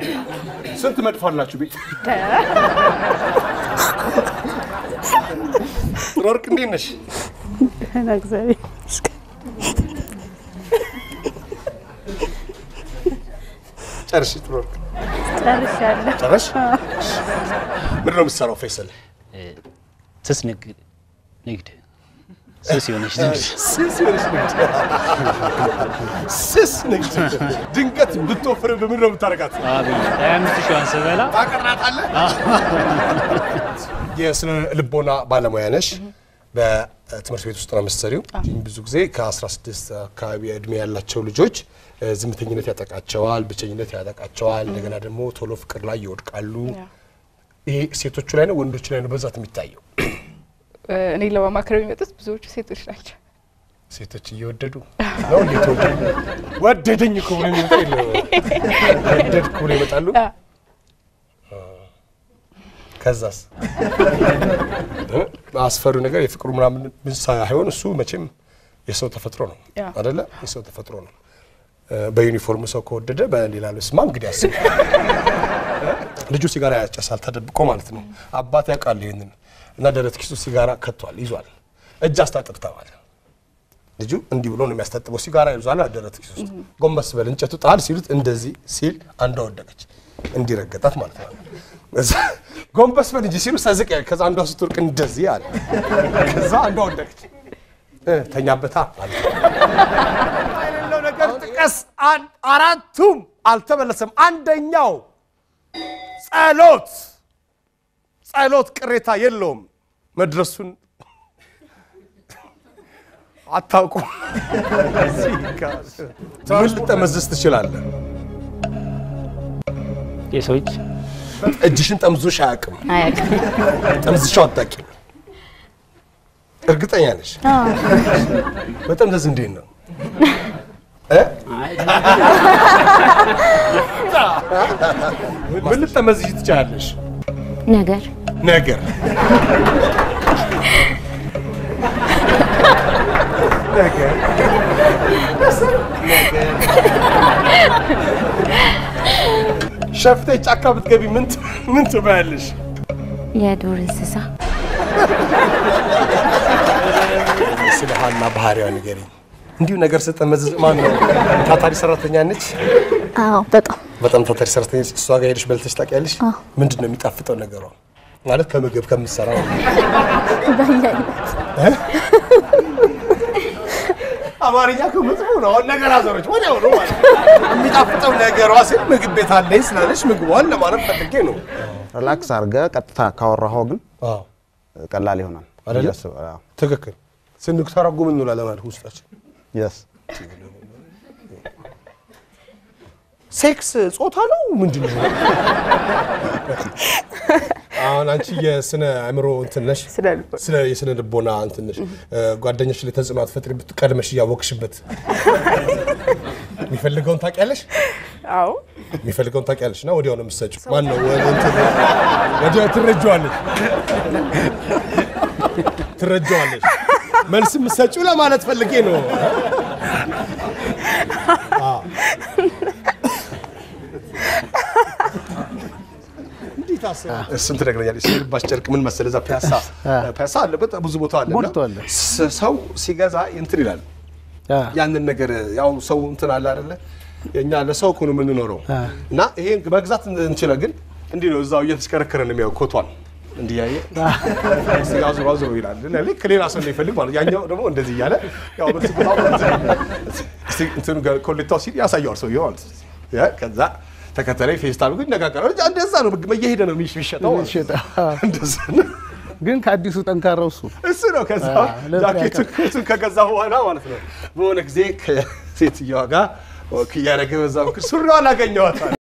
ስንት መድፍ አላችሁ ቤት? ጥሩ ወርቅ እንዴት ነሽ? ደህና እግዚአብሔር ይመስገን። ጨርሽ? ጥሩ ወርቅ ጨርሻለሁ። ጨረሽ? ምንድን ነው የምትሰራው ፈይሰል? ስስ ንግድ ንግድ ስስ የሆነች ንግድ ስስ የሆነች ንግድ ስስ ንግድ። ድንገት ብትወፍር በምንድን ነው የምታደርጋት? አብይ ሀያ አምስት ሺዋን ስበላ ታቀራታለህ? የስነ ልቦና ባለሙያ ነሽ። በትምህርት ቤት ውስጥ ነው የምትሰሪው። ብዙ ጊዜ ከ16 አካባቢ እድሜ ያላቸው ልጆች እ፣ ዝምተኝነት ያጠቃቸዋል፣ ብቸኝነት ያጠቃቸዋል። እንደገና ደግሞ ቶሎ ፍቅር ላይ ይወድቃሉ። ይሄ ሴቶቹ ላይ ነው ወንዶቹ ላይ ነው በዛት የሚታየው? እኔ ለማማከር የሚመጡት ብዙዎቹ ሴቶች ናቸው። ሴቶች እየወደዱ ነው እንዴት ወደዱ? ወደደኝ እኮ ብሎ የሚመጣ የለም። ወደድኩ ብሎ ይመጣሉ። አ- ከዛስ እ? አስፈሪው ነገር የፍቅሩ ምናምን ምን ሳይሆን እሱ መቼም የሰው ተፈጥሮ ነው ያ። አደለ? የሰው ተፈጥሮ ነው። እ፣ በዩኒፎርም ሰው ከወደደ በሌላ ልብስማ እንግዲህ አስብ። ልጁ ሲጋራ ያጨሳል ተደብቆ ማለት ነው። አባት ያውቃል ይህንን እና ደረት ኪሱ ሲጋራ ከቷል ይዟል። እጅ አስታጥብ ተባለ። ልጁ እንዲህ ብሎ ነው የሚያስታጥበው። ሲጋራ ይዟል ደረት ኪሱ ውስጥ። ጎንበስ በል እንጨቱ ጣል ሲሉት እንደዚህ ሲል አንዷ ወደቀች። እንዲረገጣት ማለት ነው። እዛ ጎንበስ በል እንጂ ሲሉ ሰዝቅ ያለ ከዛ አንዷ ስትወርቅ እንደዚህ አለ። ከዛ አንዷ ወደቀች። እ፣ ተኛበታ አለ። የሌለው ነገር ጥቀስ። አን- አራቱም አልተመለሰም። አንደኛው ጸሎት ጸሎት ቅሬታ የለውም። መድረሱን አታውቁም። ምን ልጠመዝዝ ትችላለህ? የሰው እጅ እጅሽን ጠምዞሽ አያውቅም። አያውቅም። ጠምዝሻው አታውቂም። እርግጠኛ ነሽ? መጠምዘዝ እንዴት ነው? እ? ምን ልጠመዝሽ ትችላለሽ? ነገር ነገር ነገር ሸፍቴ ጫካ ብትገቢ ምን ት- ምን ትበያለሽ? የዱር እንስሳ ስለ ሀና ባህሪዋ ንገሪኝ። እንዲሁ ነገር ስጠመዝዝ ማን ነው? ታታሪ ሰራተኛ ነች። አዎ በጣም በጣም ታታሪ ሰራተኛ ነች። እሷ ጋር ሄደሽ በልተሽ ታውቂያለሽ? ምንድን ነው የሚጣፍጠው ነገሯ? ማለት ከምግብ ከምትሰራው በየአይነት አማርኛ እኮ መጥፎ ነው። አሁን ነገር አዘሮች ወዲያው ነው ማለት የሚጣፍጠው ነገሯ ስል ምግብ ቤት አለኝ ስላለች ምግቧን ለማለት ፈልጌ ነው። ሪላክስ አድርገህ ቀጥታ ካወራኸው ግን አዎ ቀላል ይሆናል አይደለ? ብዬ አስባለሁ። አዎ። ትክክል። ስንተረጉም እንውላለን ማለት ውስጣችን። የስ ሴክስ ጾታ ነው ምንድን ነው? አሁን አንቺ የስነ አእምሮ እንትን ነሽ፣ ስነ ልቦና። ስለ የስነ ልቦና እንትን ነሽ። ጓደኞች ላይ ተጽዕኖ አትፈጥሪ ቀድመሽ እያወቅሽበት የሚፈልገውን ታውቂያለሽ አዎ የሚፈልገውን ታውቂያለሽ እና ወዲያው ነው የምትሰጪው። ማን ነው ወ- እንትን ወዲያው ትረጂዋለሽ ትረጂዋለሽ። መልስ የምትሰጪው ለማለት ፈልጌ ነው። አዎ። እንዴት አስበህ እሱን ትነግረኛለሽ። የልባሽ ጨርቅ ምን መሰለህ፣ እዛ ፒያሳ ፒያሳ አለ፣ በጣም ብዙ ቦታ አለ። እና ሞልቷል። ስ- ሰው ሲገዛ እንትን ይላል ያንን ነገር ያው ሰው እንትን አለ አይደለ? እኛ ለሰው እኮ ነው የምንኖረው እና ይሄን መግዛት እንችለ ግን እንዲህ ነው እዛው እየተሽከረከረ ነው የሚያው ኮቷን እንዲህ ያየ ስጋ ዙሮ ዙሮ ይላል። እና ልክ ሌላ ሰው እንደሚፈልግ ማለት ያኛው ደግሞ እንደዚህ እያለ ያው በስኩታው እንትኑ ጋር ኮሌታው ሲል ያሳየዋል ሰውየው ማለት ነው። ያ ከዛ ተከተለኝ ፌስታሉ ግን ይነጋገራል። እንደዛ ነው እየሄደ ነው የሚሸጠው ማለት ነው። የሚሸጠው። እንደዛ ነው። ግን ከአዲሱ ጠንካራው እሱ እሱ ነው። ከዛ ለዛ ጃኬቱን እሱን ከገዛ በኋላ ማለት ነው በሆነ ጊዜ ከሴትየዋ ጋር ወክ እያደረገ በዛ በኩል ሱሪዋን አገኘዋታል።